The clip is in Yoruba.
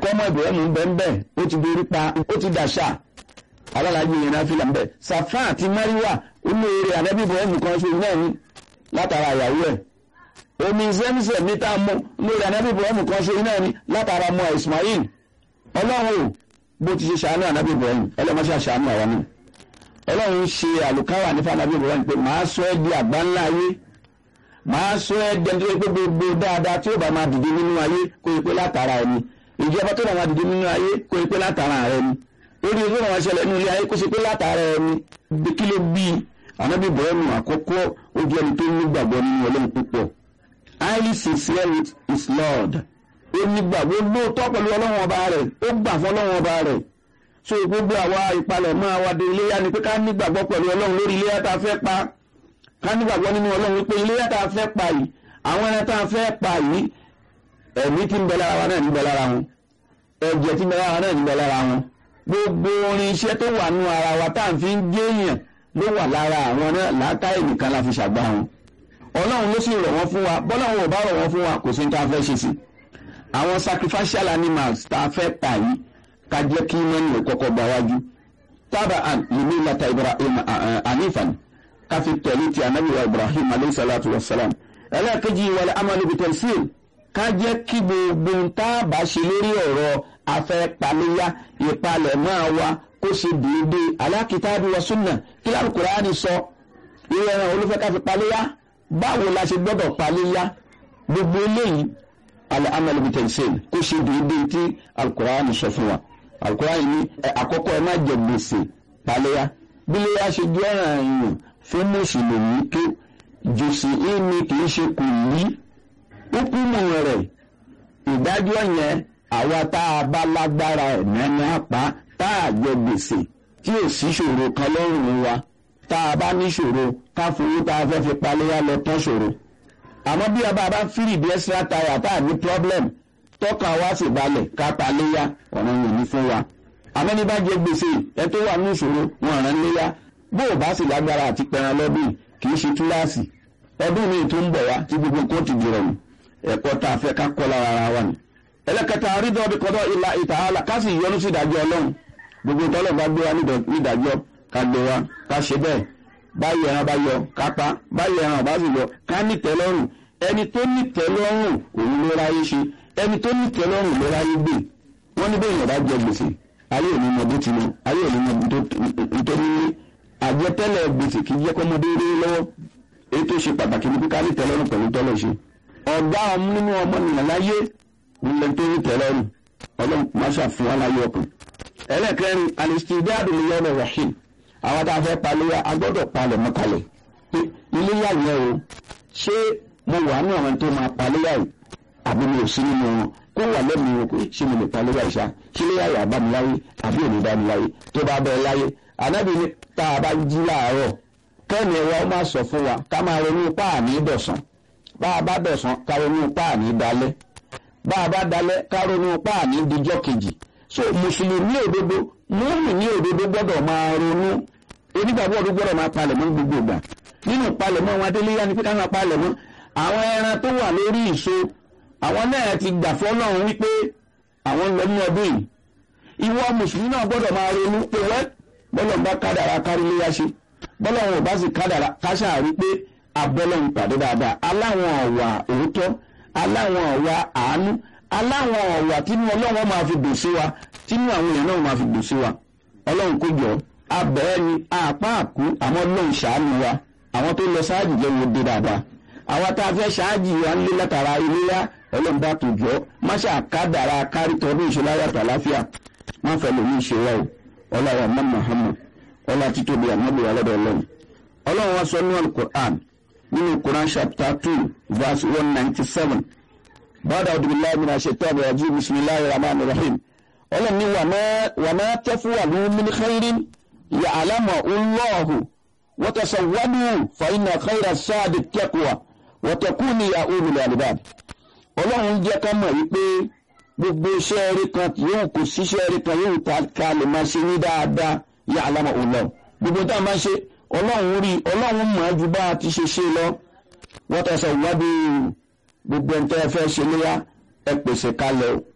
mọ̀kọ́mọ ibrahim bẹ́ẹ̀ ó ti dorí pa ó ti dàṣà alálàájì yẹn náà fi là ń bẹ̀ safa àti mariwa olóore anabi ibrahim kan ṣe náà ní látara ìyàwó ẹ̀ omi zemzem níta mú olóore anabi ibrahim kan ṣe náà ní látara mọ́ ismail ọlọ́run ò bó ti ṣe ṣàánú anabi ibrahim ọlọ́mọṣẹ́ ṣàánú àwọn náà ọlọ́run ṣe àlùkáwà ní fanabi ibrahim pé màá sọ ẹ́ di àgbá ńlá ayé màá sọ ẹ́ di ẹni tó yẹ pé gbogbo dáadáa tí ó bá máa dìde nínú ayé kó yẹ pé látara ẹni ìjọba tó bá máa dìde nínú ayé kó yẹ pé látara ẹni lórí ìlú àwọn aṣẹlẹ̀ nínú ilé ayé kó ṣe pé látara ẹni bí kí ló bí anabi ibrahim àkọ́kọ́ ó jẹ́ ẹni tó nígbàgbọ́ nínú ọlọ́run púpọ̀ highly sincere with his lord ó nígbàgbọ́ lóòótọ́ pẹ̀lú ọlọ́run ọba rẹ̀ ó gbà fún ọlọ́run ọba rẹ̀ so gbogbo àwa ìpalẹ̀ mọ́ àwa de iléyà ni pé ká nígbàgbọ́ pẹ̀lú ọlọ́run lórí iléyà tá a fẹ́ pa ká nígbàgbọ́ nínú ọlọ́run wípé iléyà tá a fẹ́ pa yìí àwọn ẹran tá a fẹ́ pa yìí ẹ̀mí tí ń bẹ lára wa náà ń bẹ lára wọn ẹ̀jẹ̀ tí ń bẹ lára wa náà ń bẹ lára wọn gbogbo orin iṣẹ́ tó wà nú ara wa tá à ń fi ń gé èèyàn ló wà lára àwọn náà làákàyè nìkan la fi ṣàgbá wọn ọlọ́run ló sì rọ̀ wọ́n fún wa bọ́lọ́run ò bá rọ̀ wọ́n fún wa kò sí ní tá a fẹ́ ṣe sí àwọn sacrificial animals tá a fẹ́ pa yìí ká jẹ́ kí mẹ́rin ò kọ́kọ́ gba wájú tábà àn lèmi lata ibrahim anifan ká fi tẹ̀lé ti anabi wa ibrahim alayhi salatu wa salam ẹlẹ́ẹ̀kejì wàlẹ̀ amalu bitẹ̀síl ká jẹ́ kí gbogbo tá a bá ṣe lórí ọ̀rọ̀ afẹ́ paléyà ìpalẹ̀ máa wa kó ṣe déédéé alákìtàbí wa súnà kí lálùkùránì sọ ìwé ẹran olùfẹ́ ká fi paléyà báwo la ṣe gbọ́dọ̀ paléyà gbogbo eléyìí alẹ́ amalu bitẹ̀síl kó ṣe déédéé tí alukùránì sọ fún wa alukóran ní àkọ́kọ́ ẹ má jẹ gbèsè paléyà bíléyà ṣe jẹ́ ọ̀ràn èèyàn fún mùsùlùmí tó jòsì ìní kì í ṣe kò ní hukumu rẹ̀ ìdájọ́ yẹn àwa tá a bá lágbára ẹ̀mẹ́ni apá tá a jẹ gbèsè tí ò sí ṣòro kan lọ́rùn wa tá a bá ní ṣòro ká fowó tá a fẹ́ fi paléyà lọ tán ṣòro àmọ́ bí a bá bá fírì bí extra tire tá a ní problem tọ́ka wá sì balẹ̀ ká paléyà ọ̀nà yìí ní fún wa àmọ́ ní bá jẹ gbèsè ẹ tó wà ní ìṣòro wọn rán léyà bó o bá sì lágbára àti pẹran lọ́dún kì í ṣe túláàsì ọdún mi tó ń bọ̀ wá tí gbogbo nǹkan ti dìrọ̀ nù ẹ̀kọ́ tá a fẹ́ ká kọ́ lára ara wa ni. ẹlẹ́kẹta àrídọ́ bí kọ́dọ̀ ìlà ìtàhálà ká sì yọnu sí ìdájọ́ ọlọ́run gbogbo tọ́lọ̀ bá gbé wa nídàájọ́ ká gbé wa ká ṣe bẹ́ẹ̀ báyìí ẹran bá yọ ká pa báyìí ẹran bá sì yọ ká nìtẹ́ lọ́rùn ẹni tó nìtẹ́ lọ́rùn òun ló ráyé ṣe ẹni tó ní tẹ́lọ́rùn ló ráyé gbé wọ́n ní bẹ́ẹ̀ yẹn bá jẹ gbèsè ayé òní mọ bó ti lọ ayé òní mọ nítorí ní àjẹtẹ́lẹ̀ gbèsè kì í jẹ́ kọ́mọdé rí lọ́wọ́ èyí tó ṣe pàtàkì ní kíkà ní tẹ́lọ́rùn pẹ̀lú tọ́lọ̀ ṣe ọ̀gá nínú ọmọnìyàn láyé nílẹ̀ tó ní tẹ́lọ́rùn ọlọ́run má ṣàfihàn aláyé ọkàn ẹlẹ́kẹrin alistidadu liyawmi rahim àwọn tá a fẹ́ paléyà a gbọ́dọ̀ palẹ̀ mọ́ kalẹ̀ iléyà yẹn o ṣé mo wà ní àwọn tó máa paléyà yìí àbí mi ò sí nínú wọn kó wà lẹ́nu wọn pé ṣé mo lè pa lórí àìsà ṣé lè yàrá bá mi láyé àbí ò ní bá mi láyé tó bá bẹ́ẹ̀ láyé ànábì ní tá a bá jí láàárọ̀ kẹ́ni ẹ̀wá ó máa sọ fún wa ká máa ronú páàní dọ̀sán bá a bá dọ̀sán ká ronú páàní dalẹ́ bá a bá dalẹ́ ká ronú páàní dijọ́ kejì so mùsùlùmí òdodo múmi ní òdodo gbọ́dọ̀ máa ronú onígbàgbọ́ òdodo gbọ́dọ̀ máa palẹ̀ mọ́ gbogbo ìgbà nínú palẹ̀mọ́ wọn adéléyà ni pé ká máa palẹ̀ mọ́ àwọn ẹran tó wà lórí ìso àwọn náà ti gbà fọ́lọ́run wípé àwọn lọ ní ọdún yìí ìwọ mùsùlùmí náà gbọ́dọ̀ máa ronú pé wẹ́ bọ́lọ̀ ń bá kádàrá kárí léyà ṣe bọ́lọ̀ ò bá sì kádàrá káṣà rí pé abọ́lọ́run pàdé dáadáa aláwọn ọ̀wà òótọ́ aláwọn ọ̀wà àánú aláwọn ọ̀wà tínú ọlọ́run máa fi dùn sí wa tínú àwọn èèyàn náà máa fi dùn sí wa ọlọ́run kó jọ abẹ́ẹ́ ni àpá àkú àmọ́ ọlọ́run ṣàánú wa àwọn tó lọ sáájì jẹ́ wo dé dáadáa àwọn tá a fẹ́ ṣáájì wa ń lé látara iléyà ọlọ́run bá tó jọ má ṣe àkádàrà kárìtọ́ ọdún ìṣe láyàtọ̀ àláfíà má fẹ́ lómi ìṣe wa o ọlọ́run ọmọ muhammad ọlọ́run títóbi àmọ́bí wa lọ́dọ̀ ọlọ́run ọlọ́run wa sọ nínú alukur'an nínú quran chapter two verse one ninety seven bàdà ọdúnbíláì mi náà ṣe tọ́ àbẹ̀rẹ̀ jí bisimilahi rahman rahim ọlọ́run ní wàmẹ́ tẹ́fúwà ní mímíkẹ́rin yà àlámọ̀ ọlọ́ọ̀hù wọ́tẹ̀sọ̀wọ́dù fàyínà khayra sáàdì tẹ́kùwà wọ́tẹ̀kùnì ya olùlẹ̀ àlùbáàdì ọlọ́run jẹ́ ká mọ̀ wípé gbogbo iṣẹ́ eré kan yóò kò síṣẹ́ eré kan yóò ta ká lè máa ṣe ní dáadáa yà àlámọ̀ ọlọ́run gbogbo tá a máa ṣe ọlọ́run rí ọlọ́run mọ̀ ju bá a ti ṣe ṣe lọ wọ́tẹ̀sọ̀wọ́dù gbogbo ẹ̀ńtẹ́ fẹ́ ṣe léyà ẹ pèsè kalẹ̀ o